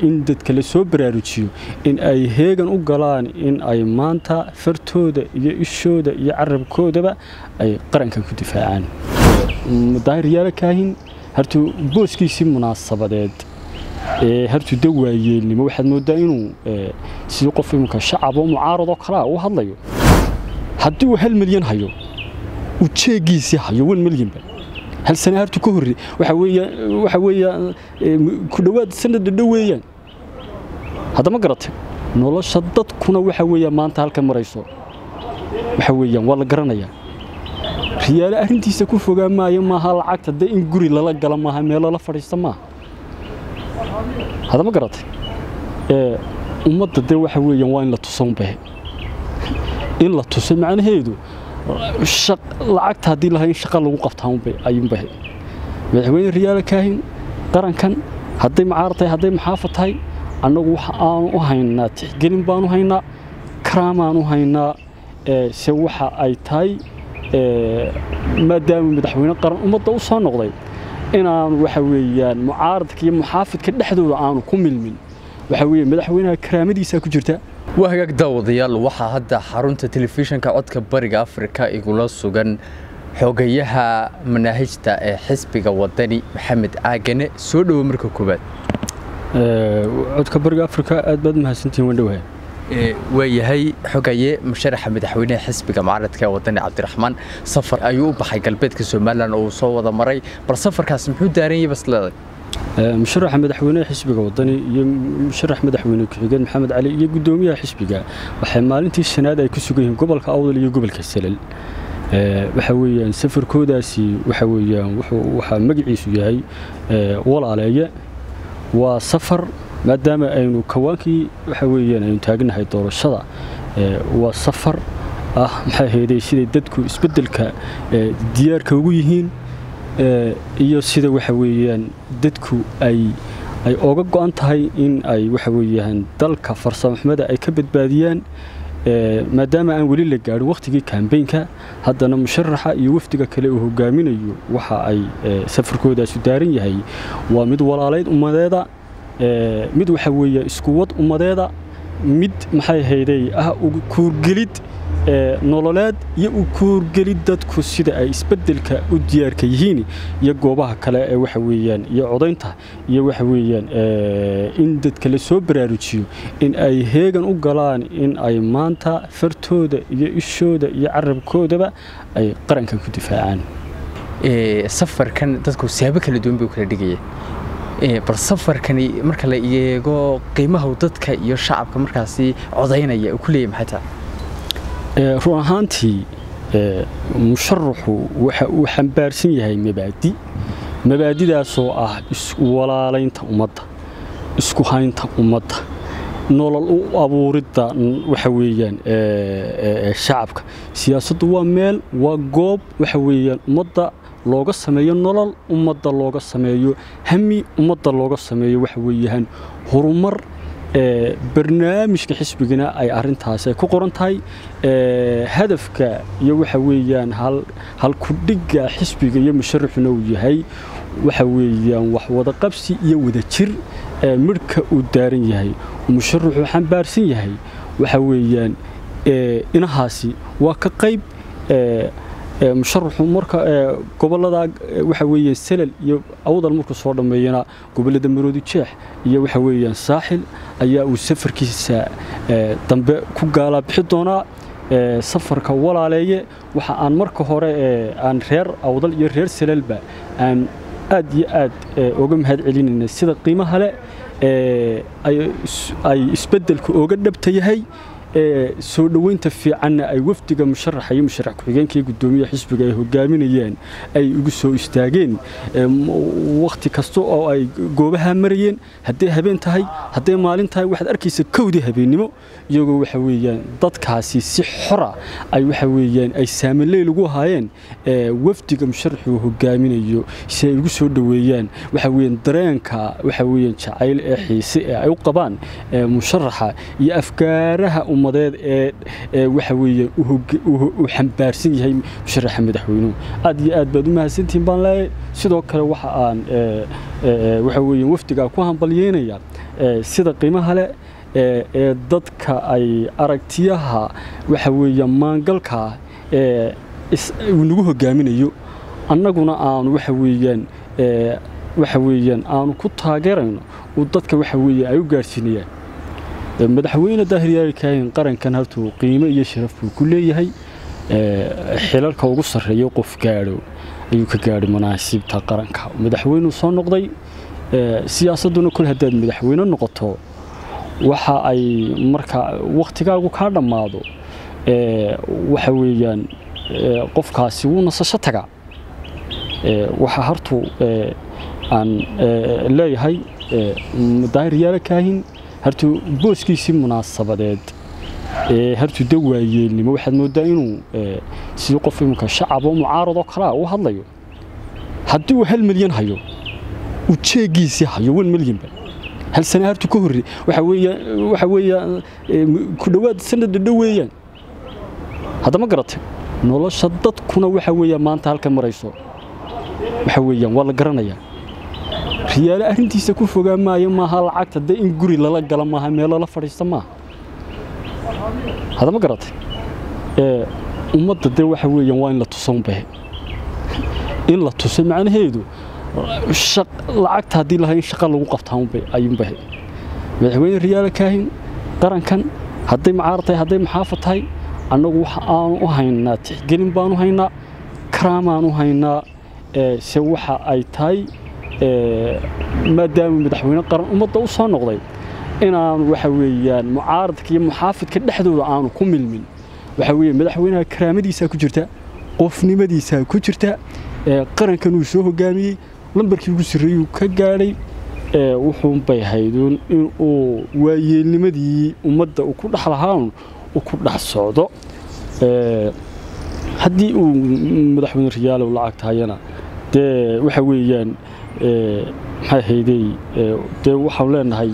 in dadka la soo baraarujiyo in ay heegan u galaan in ay maanta fartooda iyo ishooda iyo carabkoodaba ay qarankan ku difaacaan daahir yaala kaahin hartuu booskiisii munaasabadeed ee hartuu dawaayeelnimo waxaad moodaa inuu sidii qof iminka shacabo mucaaradoo kalea u hadlayo haddii uu hal milyan hayo uu jeegiisii hayo wan milyanba hal sana hartu ka horre waxa weeya ku dhowaad sanada dhow weeyaan haddama garatay nolosha dadkuna waxa weeya maanta halka marayso waxa weeyaan waa la garanayaa riyaale arrintiisa ku fogaa maayo maaha lacagta dee in guri lala gala maaha meel lala fadhiista maaha haddama garatay ummadda dee waxa weeyaan waa in la tuso unbahe in la tuso macnaheedu lacagta haddii lahaa in shaqa lagu qabtaa ayuunbahe madaxweyne riyaala kaahin qarankan hadday macaar tahay hadday maxaafa tahay annagu waxa aanu u haynaa tixgelin baanu haynaa karaamaan u haynaa se waxa ay tahay maadaama madaxweyne qaran ummadda u soo noqday inaanu waxa weeyaan mucaaradka iyo muxaafidka dhexdooda aanu ku milmin waxa weeye madaxweynaha karaamadiisaa ku jirta waa hagaag daawadayaal waxaa hadda xarunta telefishinka codka bariga afrika igula sugan xogayaha manaahijta ee xisbiga wadani maxamed caagane soo dhowo marka koowaad codka bariga afrika aad baad mahadsantihin wandhowaha waayahay xogaye musharaxa madaxweynaha xisbiga mucaaradka ee wadani cabdiraxmaan safar ayuu u baxay galbeedka somalilan oo uu soo wada maray bal safarkaas muxuu daaran yahay basleeday musharaxa madaxweynaha xisbiga wadani iyo musharax madaxweyne ku-xigeen maxamed cali iyo guddoomiyaha xisbiga waxay maalintii shanaad ay ku sugan yihiin gobolka awdal iyo gobolka salal waxa weeyaan safarkoodaasi waxa weeyaan waxaa magaciisu yahay walaaleeye waa safar maadaama aynu kawaankii waxa weeyaan aynu taagnahay doorashada waa safar ah maxay ahaydey siday dadku isbeddelka diyaarka ugu yihiin iyo sida waxa weeyaan dadku ay ay oga go'an tahay in ay waxa weeyaan dalka farsamaxumada ay ka badbaadiyaan maadaama aan weli la gaadhin wakhtigii kambeynka haddana musharaxa iyo wafdiga kale uu hogaaminayo waxa ay safarkoodaasu daaran yahay waa mid walaalayd ummadeeda mid waxa weeye iskuwad ummadeeda mid maxay ahaydey ah kuurgelid nololeed iyo u kuurgelid dadku sida ay isbeddelka u diyaarka yihiin iyo goobaha kale ee waxa weeyaan iyo codaynta iyo waxa weeyaan in dadka la soo baraarujiyo in ay heegan u galaan in ay maanta fartooda iyo ishooda iyo carabkoodaba ay qarankan ku difaacaan safarkan dadku siyaabo kala duwan buu kala dhigaya bal safarkani marka la eego qiimaha dadka iyo shacabka markaasi codaynaya uu ku leeyahay maxay tahay run ahaantii musharaxu waxa uu xambaarsan yahay mabaadi mabaadidaasoo ah iswalaalaynta ummadda isku haynta ummadda nolol u abuuridda waxa weeyaan shacabka siyaasaddu waa meel waa goob waxa weeyaan ummadda looga sameeyo nolol ummadda looga sameeyo hami ummadda looga sameeyo waxa weeyaan horumar barnaamijka xisbigana ay arintaasi ku qoran tahay hadafka iyo waxa weeyaan halkudhigga xisbiga iyo musharaxuna uu yahay waxa weeyaan wax wada qabsi iyo wada jir midhka uu daaran yahay musharaxuu xambaarsan yahay waxa weeyaan inahaasi waa ka qayb musharaxu marka gobolada waxa weeyaan salal iyo awdal markuu soo dhammeeyana gobolada maroodi jeex iyo waxa weeyaan saaxil ayaa uu safarkiisa dambe ku gaalaa bixi doonaa safarka walaaleeye waxa aan marka hore aan reer awdal iyo reer salalba aan aad iyo aad uga mahad celinayna sida qiimaha leh ay isbeddelka oga dhabta yahay soo dhoweynta fiicanna ay wafdiga musharaxa iyo musharax ku-xigeenka iyo guddoomiyaha xisbiga ay hogaaminayeen ay ugu soo istaageen wakhti kasta oo ay goobaha marayeen hadday habeen tahay hadday maalin tahay waxaad arkaysa kowdii habeennimo iyagoo waxa weeyaan dadkaasi si xora ay waxa weeyaan ay saamaleyl ugu ahaayeen wafdiga musharaxuu hogaaminayo si ay ugu soo dhoweeyaan waxa weeyaan dareenka waxa weeyaan jacayl ee xiise ee ay u qabaan musharaxa iyo afgaaraha ummadeed ee waxa weeyaan uu xambaarsan yahay musharaxa madaxweynuhu aad iyo aad baad u mahadsantihiin baan leeyahay sidoo kale waxa aan waxa weeyaan wafdigaa ku hambalyeynaya sida qiimaha leh ee dadka ay aragtiyaha waxa weeya maangalka ee uu nagu hogaaminayo annaguna aanu waxa weeyaan waxa weeyaan aanu ku taageerayno uu dadka waxa weeye ay u gaadhsiinayaan madaxweyne daahir yaali kaahin qarankan haltuu qiimo iyo sharaf buu ku leeyahay xilalka ugu sarreeya qof gaadho ayuu ka gaadhay manaasibta qaranka madaxweynuu soo noqday siyaasadduna kol haddaad madaxweyne noqoto waxa ay marka wakhtigaagu kaa dhammaado waxa weeyaan qofkaasi wuu nasasho tagaa waxaa hartuu aan leeyahay daahir yaala kaahin hartuu booskiisii munaasabadeed hartuu dawaayeelnimo waxaad mooddaa inuu sidii qof iminka shacaboo mucaaradoo kalea u hadlayo haddii uu hal milyan hayo uu jeegiisii hayo wan milyanba hal sana hartuu ka horre waxa weeyaan ku dhowaad sanad dhadhow weeyaan haddama garatay nolosha dadkuna waxa weeyaan maanta halkan marayso waxa weeyaan waa la garanayaa riyaale arrintiisa ku fogaa maayo maaha lacagta dee in guri lala gala maaha meelo la fadhiista maaha haddama garatay ummadda dee waxa weeyaan waa in la tuso unbahe in la tusay macnaheedu lacagta haddii lahayn shaqa lagu qabtaa ayuunbahe madaxweyne riyaale kaahin qarankan hadday macaar tahay hadday maxaafa tahay annagu waxa aanu u haynaa tixgelin baanu haynaa karaamaan u haynaa se waxa ay tahay maadaama madaxweyne qaran ummadda u soo noqday inaanu waxa weeyaan mucaaradka iyo muxaafidka dhexdooda aanu ku milmin waxa weeye madaxweynaha karaamadiisaa ku jirta qofnimadiisaa ku jirta qarankan uu soo hogaamiyey lambarkii ugu sarreeyuu ka gaadhay wuxuunbay hayduun inuu waayeelnimadii ummadda uu ku dhex lahaan uu ku dhex socdo haddii uu madaxweyne riyaalow lacag tahayana dee waxa weeyaan maxay haydey dee waxaanu leenahay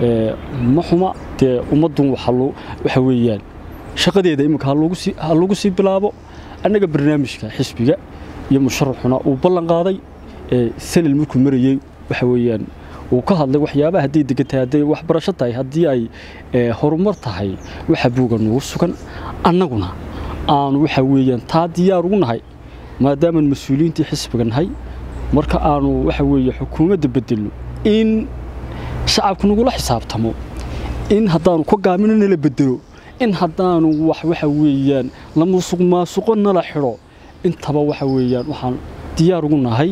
ma xuma dee ummaddun waxa weeyaan shaqadeeda iminka ha lagu sii bilaabo annaga barnaamijka xisbiga iyo musharaxuna uu ballan qaaday sanal markuu marayey waxa weeyaan uu ka hadlay waxyaabaha hadday degan tahay hadday waxbarasho tahay haddii ay horumar tahay waxa buuga nugu sugan annaguna aanu waxa weeyaan taa diyaar ugu nahay maadaamaan mas-uuliyiintii xisbiga nahay marka aanu waxa weeye xukuumadda bedelno in shacabku nagula xisaabtamo in haddaanu ka gaamino nala bedelo in haddaanu wax waxa weeyaan la musuq maasuqo nala xidho intaba waxa weeyaan waxaan diyaar ugu nahay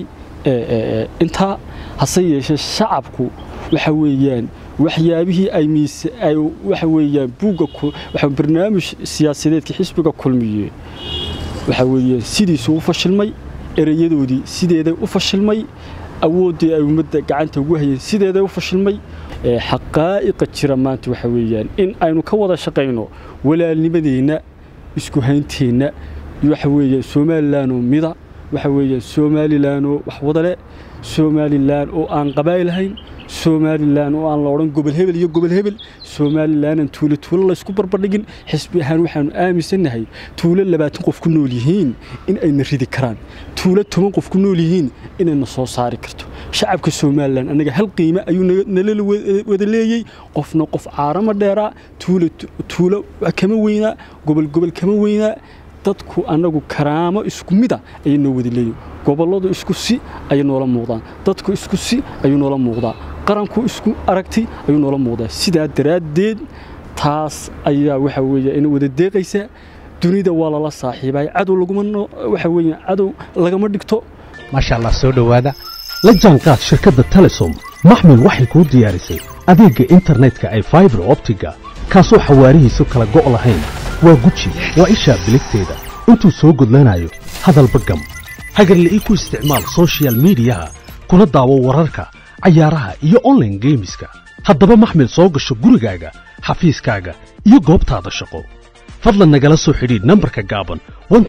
intaa hase yeeshee shacabku waxa weeyaan waxyaabihii ay miise ay waxa weeyaan buugga waxa barnaamij siyaasadeedka xisbiga kulmiye waxa weeyaan sidiisuu u fashilmay erayadoodii sideeday u fashilmay awooddii ay ummadda gacanta ugu hayeen sideeday u fashilmay xaqaa'iqa jira maanta waxa weeyaan in aynu ka wada shaqayno walaalnimadeenna isku haynteenna waxa weeyaan somalilanoo mida waxa weeyaan somalilanoo wax wadale somalilan oo aan qabaa'il lahayn somalilan oo aan la odhan gobol hebel iyo gobol hebel somalilanan tuulo tuulo laysku barbardhigin xisbi ahaan waxaanu aaminsannahay tuulo labaatan qof ku nool yihiin in ayna ridi karaan tuulo toban qof ku nool yihiin inayna soo saari karto shacabka somalilan annaga hal qiime ayuu nalala wada leeyey qofna qof caarama dheeraa tuulo kama weynaa gobol gobol kama weynaa dadku annagu karaamo isku mida ayay noo wada leeyihin gobolladu isku si ayay noola muuqdaan dadku isku si ayuu noola muuqdaa qaranku isku aragti ayuu noola muuqdaa sidaa daraaddeed taas ayaa waxa weeye ina wada deeqaysaa dunida waa lala saaxiibay cadow laguma waxa weeye cadow lagama dhigto maasha allah soo dhowaada la jaanqaad shirkadda telesom maxmil waxay kuu diyaarisay adeegga internetka ay faibar optiga kaasoo xawaarihiisu kala go' lahayn waa guji waa ishaa biligteeda intuu soo gudlanayo hadalba gam hagarla'ii ku isticmaal sochial miidiyaha kuna daawo wararka cayaaraha iyo onlaine geemiska haddaba maxmil soo gasho gurigaaga xafiiskaaga iyo goobtaada shaqo fadlan nagala soo xidhiidh nambarka gaaban